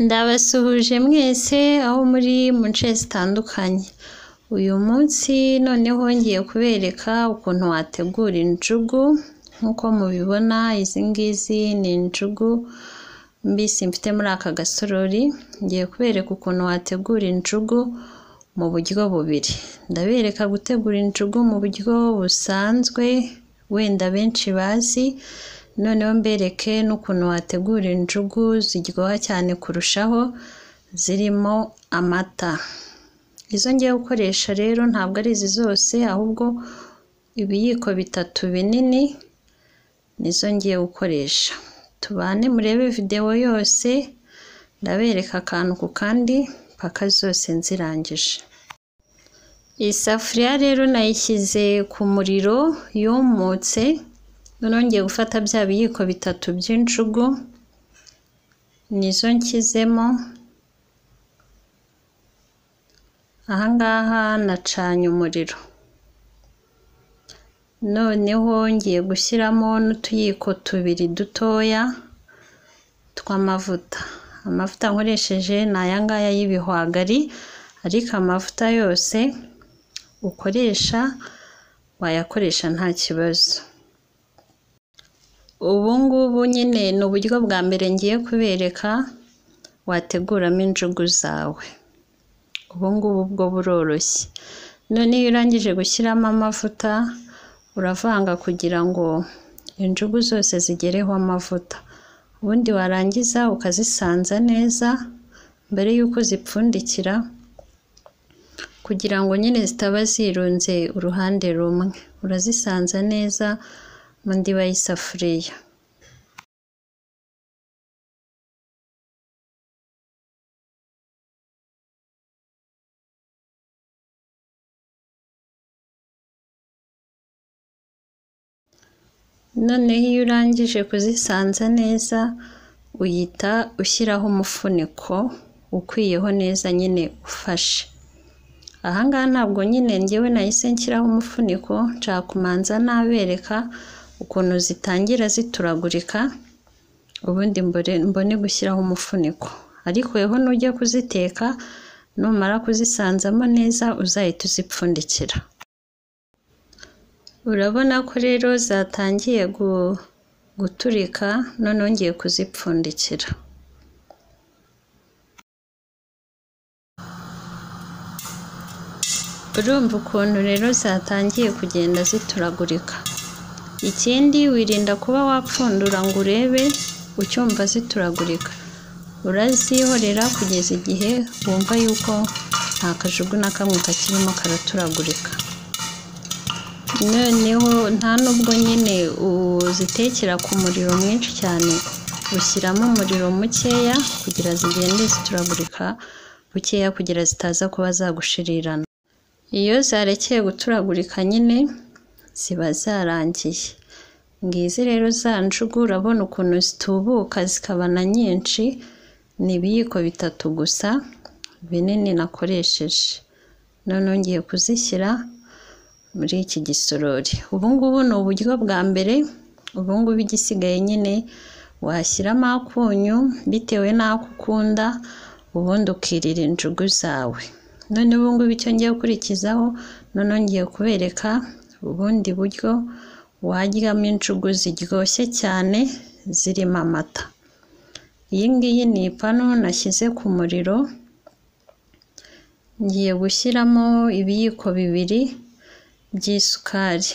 ndabasuhuje mwese aho muri mu nce zitandukanye uyu munsi noneho ngiye kubereka ukuntu wategura injugu nk'uko mubibona izi ngizi ni injugu mbisi mfite muri aka gasorori ngiye kubereka ukuntu wategura injugu mu buryo bubiri ndabereka gutegura injugu mu buryo busanzwe wenda benshi bazi noneho mbereke n'ukuntu wategura injugu ziryoha cyane kurushaho zirimo amata izo ngiye gukoresha rero ntabwo ari izi zose ahubwo ibiyiko bitatu binini nizo ngiye gukoresha tubane murebe videwo yose ndabereka akantu ku kandi paka zose nzirangije iyi safuriya rero nayishyize ku muriro yumutse noneho ngiye gufata bya biyiko bitatu by'injugu nizo nshyizemo ahangaha nacanye umuriro noneho ngiye gushyiramo n'utuyiko tubiri dutoya tw'amavuta amavuta nkoresheje ni aya ngaya y'ibihwagari ariko amavuta yose ukoresha wayakoresha nta kibazo ubu ngubu nyine ni uburyo bwa mbere ngiye kubereka wateguramo injugu zawe ubu ngubu bwo buroroshye none iyo urangije gushyiramo amavuta uravanga kugira ngo injugu zose zigereho amavuta ubundi warangiza ukazisanza neza mbere y'uko zipfundikira kugira ngo nyine zitaba zirunze uruhande rumwe urazisanza neza mu ndiba y'isafuriya noneho iyo urangije kuzisanza neza uhita ushyiraho umufuniko ukwiyeho neza nyine ufashe ahangaha ntabwo nyine ngewe nahise nshyiraho umufuniko nshaka kumanza nabereka ukuntu zitangira zituragurika ubundi mbone gushyiraho umufuniko ariko weho nujya kuziteka numara kuzisanzamo neza uzahita uzipfundikira urabona ko rero zatangiye guturika noneho ngiye kuzipfundikira urumva ukuntu rero zatangiye kugenda zituragurika ikindi wirinda kuba wapfundura ngo urebe ucyumva zituragurika urazihorera kugeza igihe wumva yuko nta kajugu na kamwe kakirimo karaturagurika noneho nta nubwo nyine uzitekera ku muriro mwinshi cyane ushyiramo umuriro mukeya kugira zigende zituragurika bukeya kugira zitaza kuba zagushirirana iyo zarekeye guturagurika nyine ziba zarangiye ngizi rero za njugu urabona ukuntu zitubuka zikaba na nyinshi ni ibiyiko bitatu gusa binini nakoresheje noneho ngiye kuzishyira muri iki gisorori ubu ngubu ni uburyo bwa mbere ubu ngubu igisigaye nyine washyiramo akunyu bitewe n'ako ukunda ubundi ukirira injugu zawe none ubu ngubu icyo ngiye gukurikizaho noneho ngiye kubereka ubundi buryo waryamo injugu ziryoshye cyane zirimo amata iyi ngiyi ni ipanu nashyize ku muriro ngiye gushyiramo ibiyiko bibiri by'isukari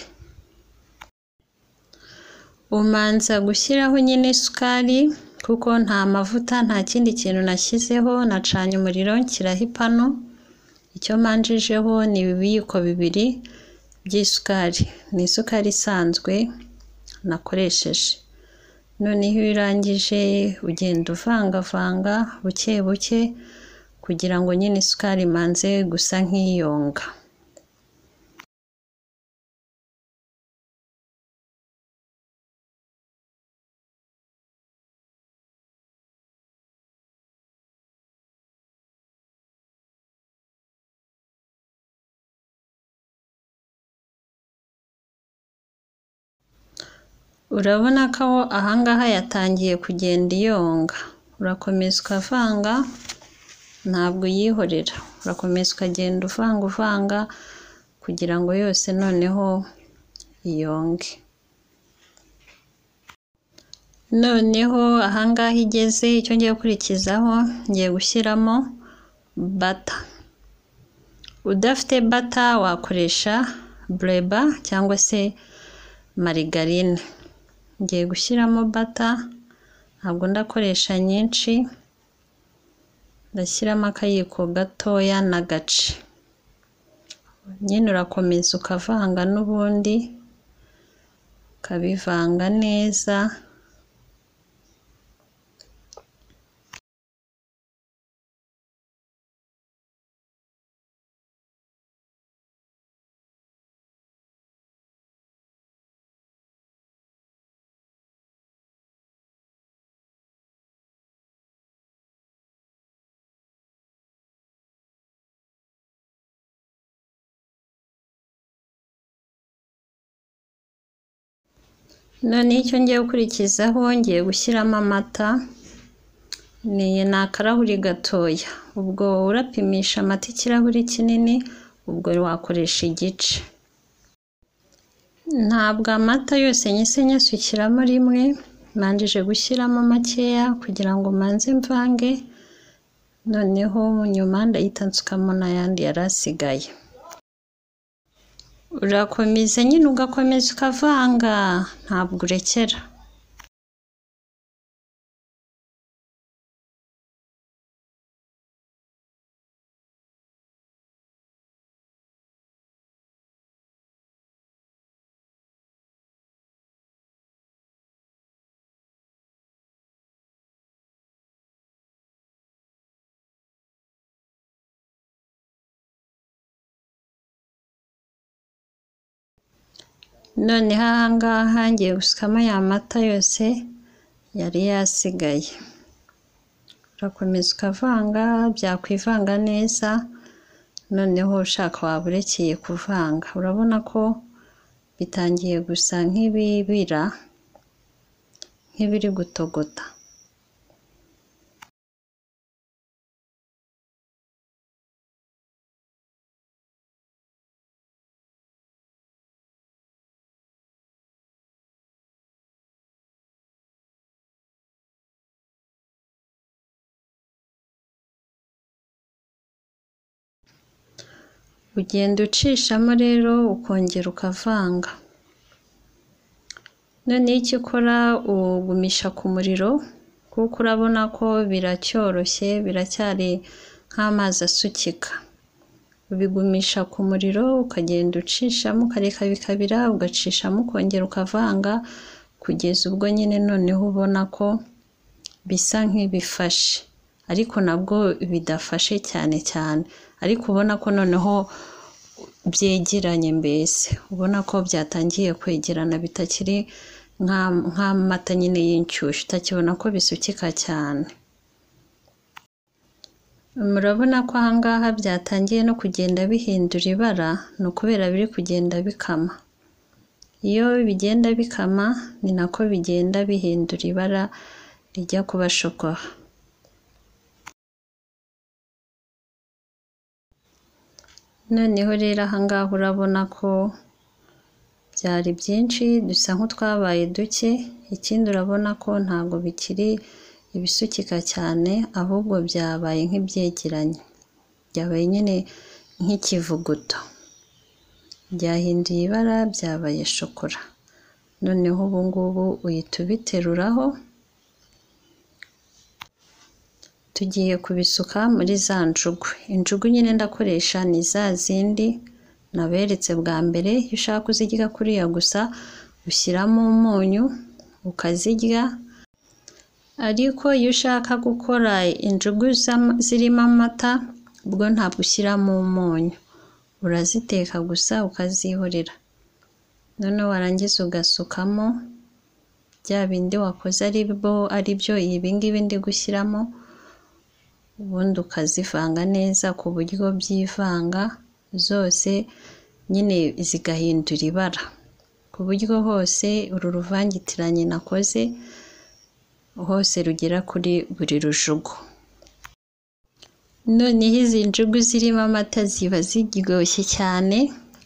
umanza gushyiraho nyine isukari kuko nta mavuta nta kindi kintu nashyizeho nacanye umuriro nshyiraho ipanu icyo manjijeho ni ibiyiko bibiri by'isukari ni isukari isanzwe nakoresheje noneho iyo urangije ugenda uvangavanga buke buke kugira ngo nyine isukari imanze gusa nk'iyonga urabona ko ahangaha yatangiye kugenda iyonga urakomeza ukavanga ntabwo uyihorera urakomeza ukagenda uvanga uvanga kugira ngo yose noneho iyonge noneho ahangaha igeze icyo ngiye gukurikizaho ngiye gushyiramo bata udafite bata wakoresha bureba cyangwa se marigarine ngiye gushyiramo bata ntabwo ndakoresha nyinshi ndashyiramo akayiko gatoya n'agace nyine urakomeza ukavanga n'ubundi ukabivanga neza noneho icyo ngiye gukurikizaho ngiye gushyiramo amata ni ni akarahuri gatoya ubwo urapimisha amata ikirahuri kinini ubwo wakoresha igice ntabwo amata yose nyise nyasukiramo rimwe manjije gushyiramo makeya kugira ngo manze mvange noneho nyuma ndahita nsukamo n'ayandi yari asigaye urakomeza nyine ugakomeza ukavanga ntabwo urekera noneho ahangaha ngiye gusukamo ya mata yose yari yasigaye urakomeza ukavanga byakwivanga neza noneho ushaka waba urekeye kuvanga urabona ko bitangiye gusa nk'ibibira nk'ibiri gutogota ugenda ucishamo rero ukongera ukavanga noneho icyo ukora ugumisha ku muriro kuko urabona ko biracyoroshye biracyari nk'amazi asukika ubigumisha ku muriro ukagenda ucishamo ukareka bikabira ugacishamo ukongera ukavanga kugeza ubwo nyine noneho ubona ko bisa nk'ibifashe ariko nabwo bidafashe cyane cyane ariko ubona ko noneho byegeranye mbese ubona ko byatangiye kwegerana bitakiri nk'amata nyine y'inshyushyu utakibona ko bisukika cyane murabona ko ahangaha byatangiye no kugenda bihindura ibara ni ukubera biri kugenda bikama iyo bigenda bikama ni nako bigenda bihindura ibara rijya kuba shokora noneho rero ahangaha urabona ko byari byinshi dusa nk'utwabaye duke ikindi urabona ko ntabwo bikiri ibisukika cyane ahubwo byabaye nk'ibyegeranye byabaye nyine nk'ikivuguto byahinduye ibara byabaye shokora noneho ubu ngubu uhita ubiteruraho tugiye kubisuka muri za njugu injugu nyine ndakoresha ni za zindi naberetse bwa mbere iyo ushaka kuzirya kuriya gusa ushyiramo umunyu ukazirya ariko iyo ushaka gukora injugu zirimo amata ubwo ntabwo ushyiramo umunyu uraziteka gusa ukazihorera noneho warangiza ugasukamo bya bindi wakoze ari byo ibi ngibi ndi gushyiramo ubundi ukazivanga neza ku buryo byivanga zose nyine zigahindura ibara ku buryo hose uru ruvangitiranye nakoze hose rugera kuri buri rujugu noneho izi njugu zirimo amata ziba ziryoshye cyane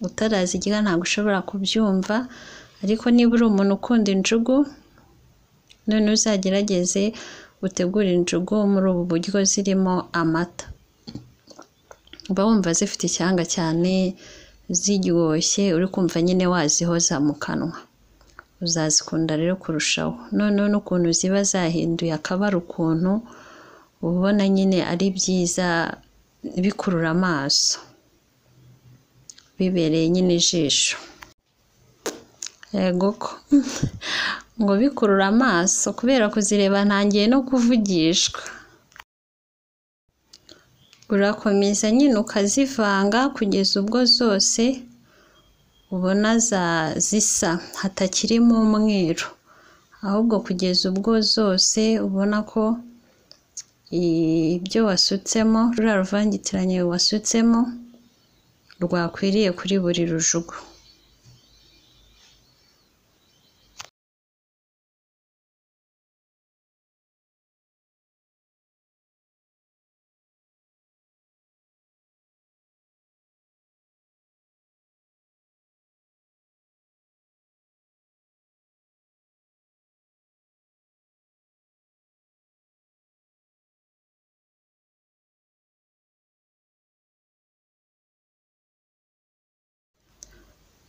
utarazirya ntabwo ushobora kubyumva ariko niba uri umuntu ukunda injugu none uzagerageze utegure injugu muri ubu buryo zirimo amata uba wumva zifite icyanga cyane ziryoshye uri kumva nyine wazihoza mu kanwa uzazikunda rero kurushaho noneho n'ukuntu ziba zahinduye akabara ukuntu uba ubona nyine ari byiza bikurura amaso bibereye nyine ijisho yego ko ngo bikurura amaso kubera kuzireba ntangiye no kuvugishwa urakomeza nyine ukazivanga kugeza ubwo zose ubona zisa hatakirimo umweru ahubwo kugeza ubwo zose ubona ko ibyo wasutsemo ruriya ruvangitiranye wasutsemo rwakwiriye kuri buri rujugu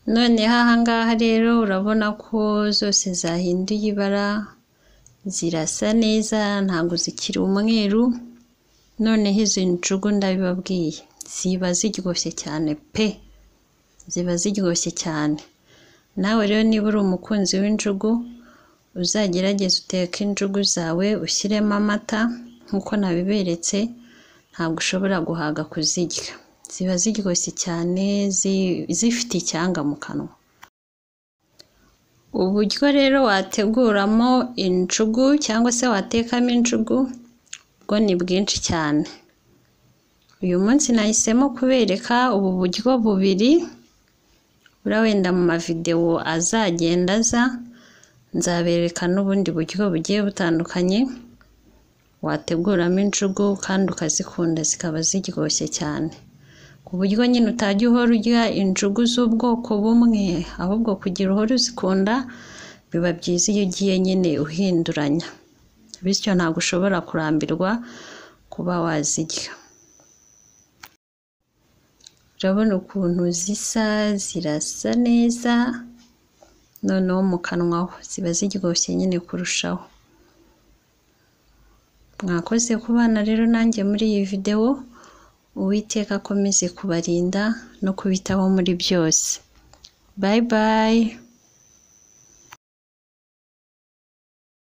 noneho ahangaha rero urabona ko zose zahinduye ibara zirasa neza ntabwo zikiri umweru noneho izi njugu ndabibabwiye ziba ziryoshye cyane pe ziba ziryoshye cyane nawe rero niba uri umukunzi w'injugu uzagerageze uteke injugu zawe ushyiremo amata nk'uko nabiberetse ntabwo ushobora guhaga kuzirya ziba ziryoshye cyane zifite icyanga mu kanwa uburyo rero wateguramo injugu cyangwa se watekamo injugu bwo ni bwinshi cyane uyu munsi nahisemo kubereka ubu buryo bubiri buriya wenda mu mavidewo azagenda aza nzabereka n'ubundi buryo bugiye butandukanye wateguramo injugu kandi ukazikunda zikaba ziryoshye cyane ku buryo nyine utajya uhora urya injugu z'ubwoko bumwe ahubwo kugira uhora uzikunda biba byiza iyo ugiye nyine uhinduranya bityo ntabwo ushobora kurambirwa kuba wazirya urabona ukuntu zisa zirasa neza noneho mu kanwa ho ziba ziryoshye nyine kurushaho mwakoze ku bana rero nanjye muri iyi videwo uwiteka akomeze kubarinda no kubitaho muri byose bayi bayi